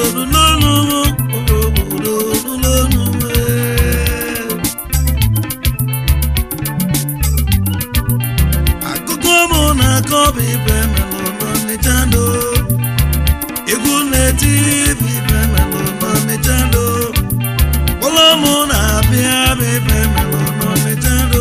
nụlọnụ m obodo nụlọnụ m akụkọ mụ na-akọ bụ ibe melụ n'ọnịcha ndo egwu na-eti bụ ibe melụ n'ọnịcha ndo ụlọ mụ na-abịa bụ ibe melụ n'ọnịcha ndo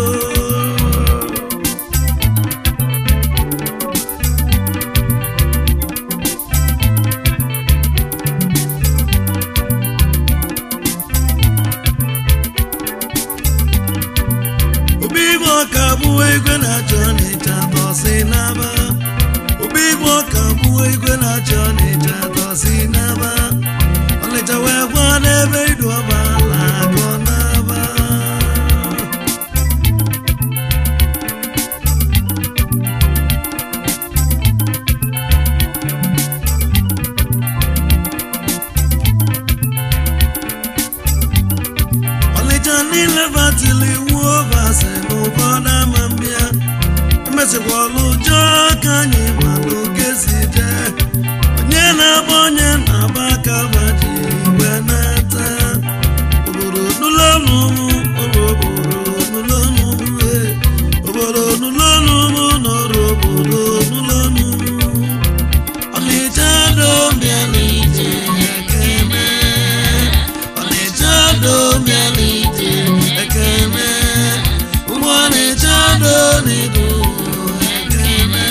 obi igwe ọka bụ igwe na-achọ n'ịcha tọsi n'aba obi igwe ọka bụ igwe na-achọ n'ịcha tọsi n'aba ọnịcha wee gwa n'ebe idu ọba ala agọ n'aba ọnịcha niile batili iwu ovasi n'ụfọdụ ama mbịa emesịkwa ọlụ ụjọ ka anyị malụ oge si jee onye na-agba onye na-agba aka baji igwe na-ata obodo nụlọnụ obodo nụlọnụ obodo nụlọnụ nọrọ obodo nụlọnụ ọnịcha dobịa n'ije ekene ọnịcha dobịa n'ije ekene ụmụ ọnịcha do n'idu ekene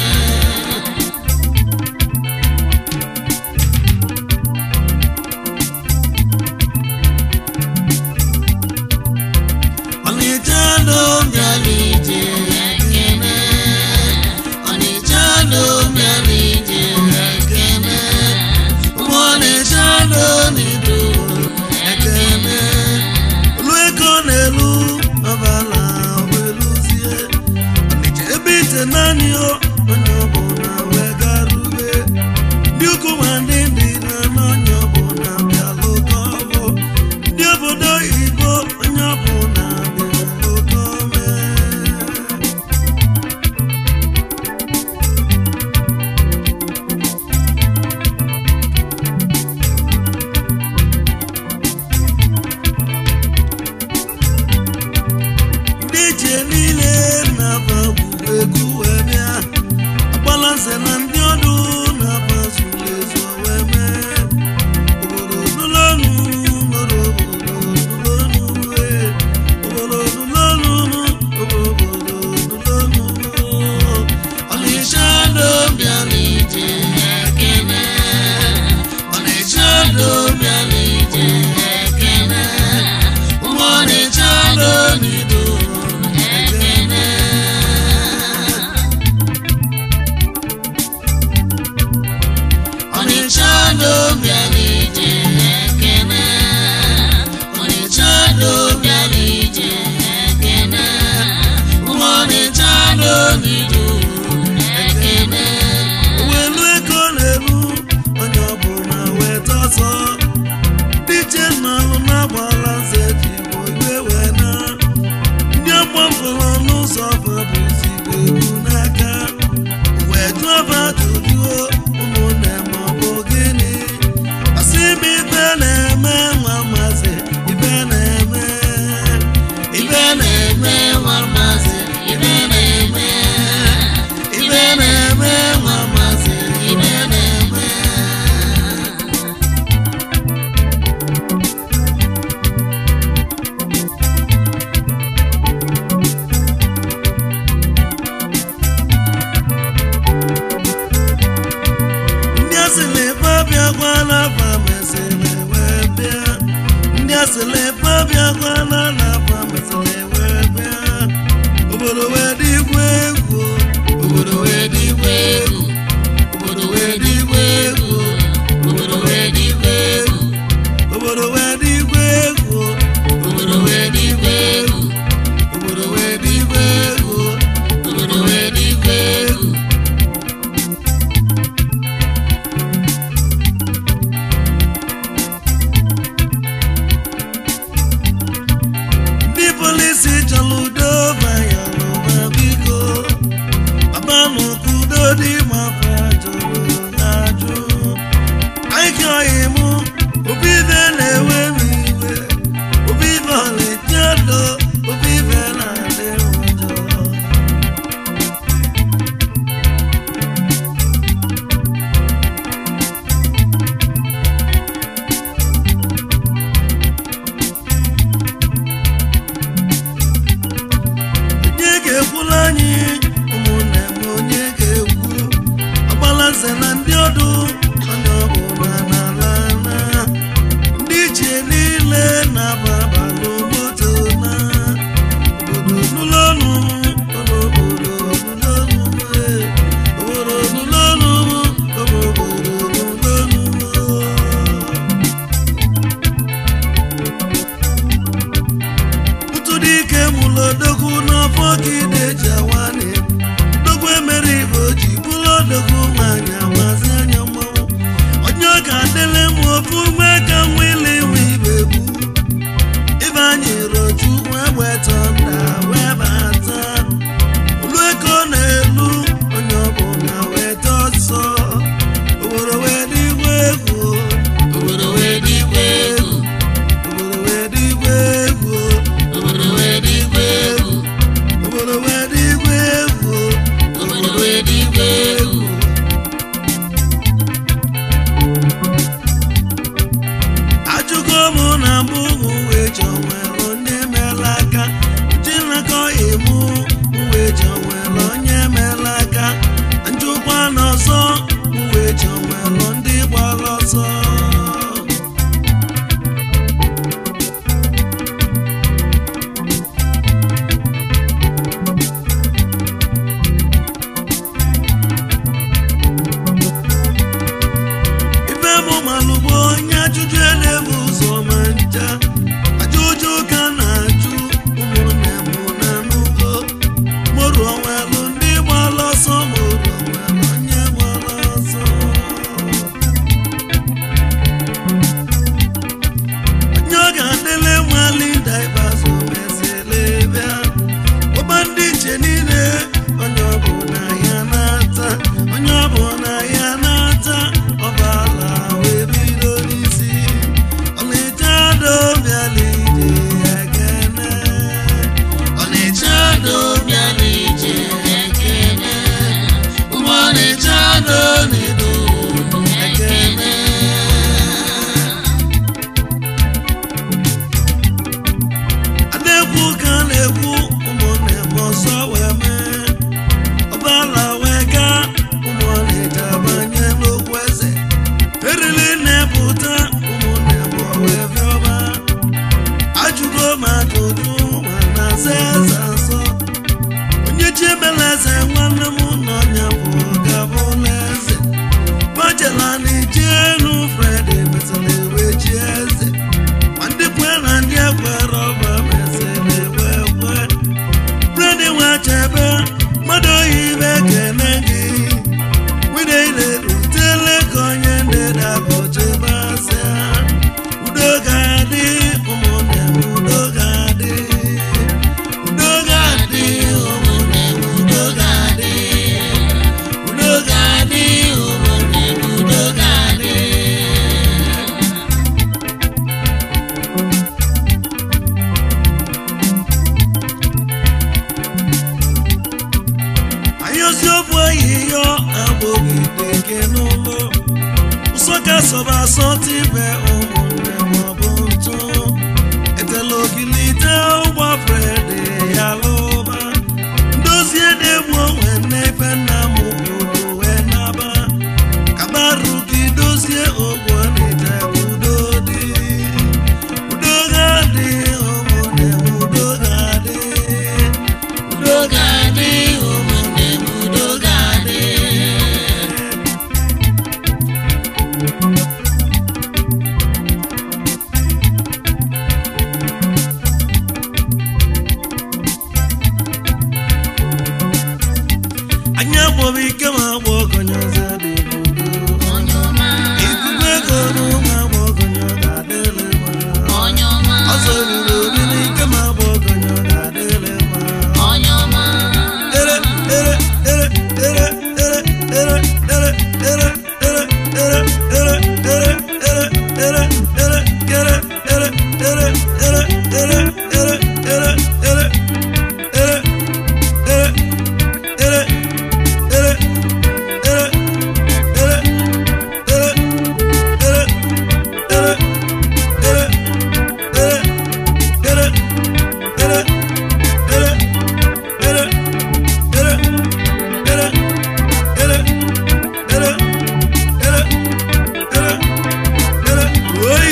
ọnịcha dobịa n'ije ekene ọnịcha dobịa n'ije ekene ụmụ ọnịcha do n'idu ekene olu ego na-elu ọbala weluzie ọnịcha ebe ite naanị o onye ọbụla wee garube ndị ukwu ma ndị ndị na n'onye ọbụla bịalụ gọbụ ndị obodo oyibo onye ọbụla bịalụ gọme ndị ichie niile na-aba gburu egwu wee bịa agbalanze na ndị ọdụ na-aba zuru ezu wee mee obodo nụlọnụ nọrọ obodo nụlọnụ wee obodo nụlọnụ obodo nụlọnụ ọnịcha dobịa n'ije ekene ọnịcha dobịa n'ije ekene ụmụ ọnịcha do n'ido ekene ọnịcha dobịa n'ije ekene ọnịcha dobịa n'ije ekene ụmụ ọnịcha do n'ido ekene welu ego na-eru onye ọbụla weta ọsọ dije nalụ na-agbala nze ji bụ igwe wee na ndị ọgbafọrọ n'ụzọ fabụzigbo egwu n'aka wee jụọ ba ajụjụ ụmụnne ma ọ bụ gịnị asị m ibe na-eme nwa maazị ibe na-eme ibe na-eme nwa maazị ibe na-eme ibe na-eme nwa maazị ibe na-eme ndị asịrị ebe abịa gwa n'afa mesịrị wee bịa ndị asịrị ebe abịa gwa na n'afa mesịrị wee bịa obodo wee dị igwe egwu obodo wee dị igwe egwu obodo wee dị igwe egwu obodo wee dị igwe egwu obodo wee dị igwe egwu obodo wee dị igwe egwu obodo wee dị igwe egwu obodo wee dị igwe egwu ndị polisi chọrọ udo bayalụba nwoke ide ji awanị dogwu emere ibe oji bụrụ odogwu nwaanyị amazi anya mmanwụ onye ọ ga-adịle m ofu nwe ka nwile nwe ibe bu ibe anyị roju wee weta nda wee bata olu ego na-elu onye ọbụla weta ọsọ obodo wee dịgwa egwu obodo wee dịkwa egwu obodo wee dịgwa egwu obodo wee dịkwa egwu obodo wee dịgwa egwu obodo wee dịkwa egwu ajụgo m na mbụ uwe ji onwere onye meela aka jinakọ emu uwe ji onwere onye meela aka njụkwa n'ọzọ uwe ji onwere ndị gbara ọsọ ife mụ malụgbo onye ajụjụ elebu ụzọ ma ncha ajụjụ ka na-ajụ ụmụnne m na n'ugo moru onwelu ndị gbara ọsọ moru onwelu onye gbara ọsọ onye ọ ga-adịle nwali daibazụ mesịrị bịa ụba ndị iche niile onye ọ bụ na ya na-ata onye ọ bụ na ya na-ata ọbala wee bido n'isi ọnịcha dobiala ije ya gene ọnịcha dobiala ije ekene ụmụ ọnịcha do nedo ekene adekwu ka na-ekwu ụmụnne m ọsọ wee mee ọbala wee gaa ụmụọnịcha banye n'okwu eze erili na-epụta ụmụnne m wee bịọba ajụgo m ajụjụ ma na-aza eze asọ onye chi emela eze nwanne m nọ nya bụ gabụla eze gbajela na ije elu fredi mesịrị ewe chi eze ma ndị kwe na ndị ekwere ọba mesịrị ewe kwe fredi nwachebe mmadụ oyibe kene gị nwunye ile rutele ka onye ndị dabụchebe asịa udo ga-adị ụmụnne m udo ga-adị udo ga-adị ụmụnne m udo ga-adị udo ga-adị ụmụnne m udo ga-adị anyị ozi obu ehihie agbogide ke n'ụlọ ụsọ ka sọba asọ tibe ụmụnne maọbụ ntụ etela ogilite ụgbọ fredi ya lụba ndozie na-egbu onwe n'ebe nna m kwuru wee naba kabaru gị dozie ogbo n'ite udo dị udo ga-adị ụmụnne m udo ga-adị udo ga-adị ụmụnne m udo ga-adị anyị agbọbụ ike ma agba ọgọnyọ ọzọ dị n'udo onye ọma ikuku ego n'ụmụ agba ọgọnyọ ga-adịrị mma onye ọma ọzọ ruru obi n'ike ma agba ọgọnyọ ga-adịrị mma onye ọma ere ere ere ere ere ere ere ere ere ere ere ere ere ere ere kere ere ere ere ere ere ere ere ere ere ere ere Oyi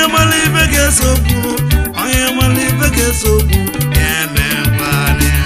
onye mara ife ga-eso okwu onye mara ife ga-eso okwu ya emekwana ya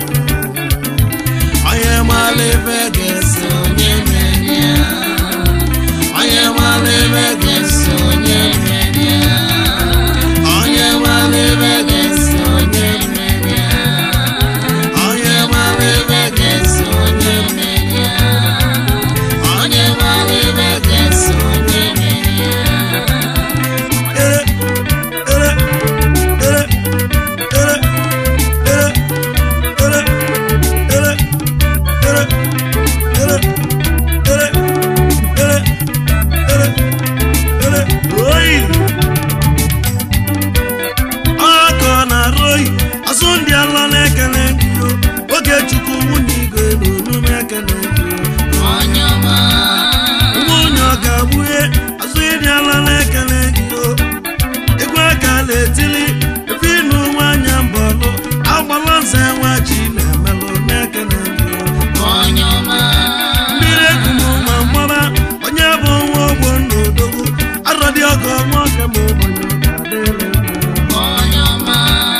onye mara ife ga-eso onye mere ya onye mara ife ga-eso onye mere ya onye mara ife ga-eso onye mere ya onye mara ife ga-eso onye mere ya onye mara ibe ga-eso onye mere ya ere ere ere ere ere ere ere ere ere ere ere ere ere oyi ọkọ na-arụ oyi azụ ndị ala na-ekele gị o oge chukwu nwunye igwe n'onu na-ekele gị o onye ọma nwunye ọ ga-agbughe azụ ịdị ala na-ekele gị o egwu aka na-etili efe ịnụ nwanyị mbọlụ agbala nze nwa ji na-emelụ na-ekele gị o onye ọma mmiri ekum ma mgbara onye bụ nwa ogbo n'odogwu arọ dị ọgọ nwoke ma ụbọnyị ga-adịrị mma onye ọma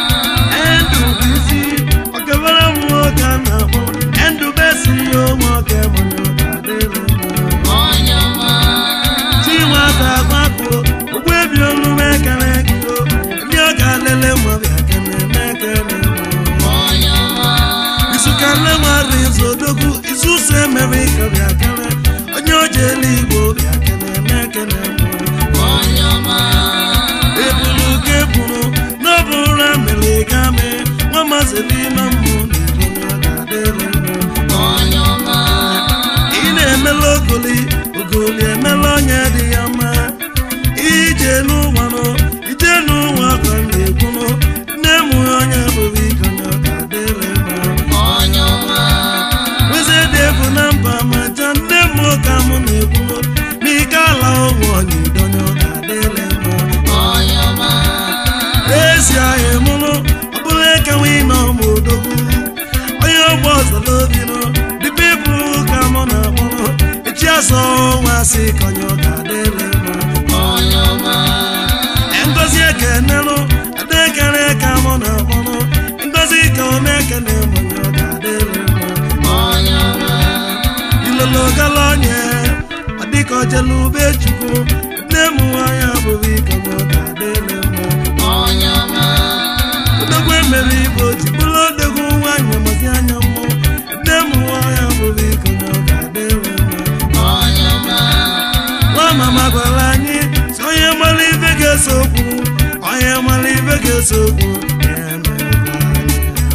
endụ bụ isi ọkebere m nwoke a na-akpọ endụ besi ya nwoke mụnye ga-adịrị mma onye ọma chinwata gbapụ ụgbọ ebi olu mekere gị o ndị ọ ga-alele mmadụ akene mekere onye ọma isuka nlemara izu odogwu izu so emere ike bịa kere onye o ji elu igbo bịa kene mekere onye ọma ebulu ka eburu n'ọbụrụ mere game nwa mazili ime mmụ na ebe ọ ga-adịrị mma onye ọma ị na-emela ogoli ogoli emela onye dị ya mma ije n'ụwanụ ije n'ụwa ka m na-ekwunụ nne m onye bụrụ ike onye ọ ga-adịrị mma onye ọma weze dị ebu na mba ma ja nne m ka m na-ekwunụ n'ike ala ụmụ onye idonye ọ ga-adịrị mma onye ọma ezi ahịa mụrụ ọ bụrụ ekewe ime ọmụ odogwu onye ọgbọ ọzọ n'obi nọ dịbe ịbụ ka mụ na akpọrọ echi azọ nwa sị ka onye ọ ga-adịrị mma onye ọma ngozi ekenelụ adekere ka mụ na akpọrọ ngozi ka ọ na-ekene m onye ọ ga-adịrị mma onye ọma ilolo gala onye ọ dịka ojelu ube chukwu nne m nwaanyị abụghị ka onye ọ ga-adịrị mma onye ọma odogwu emere igbo ji bụrụ odogwu nwanyị mazi anya mmụ nne m nwaanyị abụghị iko na ọ ga-adịrị mma onye ọma nwa mama gwara anyị si onye mara ife ga-eso okwu onye mara ife ga-eso okwu ya emekwa anyị.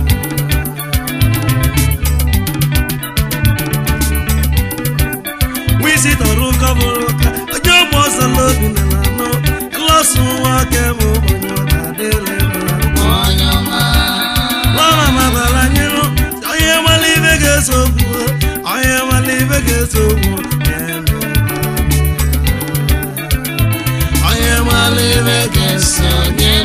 wisi tọrọ ụkọ bụrụ ụka onye ọgba ọsọ n'obi na anọ ịlọsụ nwa aka m onye ọ ga-adịrị mma onye ọma Mama mabara nyere onye nwere ibe ga-eso okwu onye nwere ibe ga-eso okwu ya emekwa. onye nwere ibe ga-eso ga-eso onye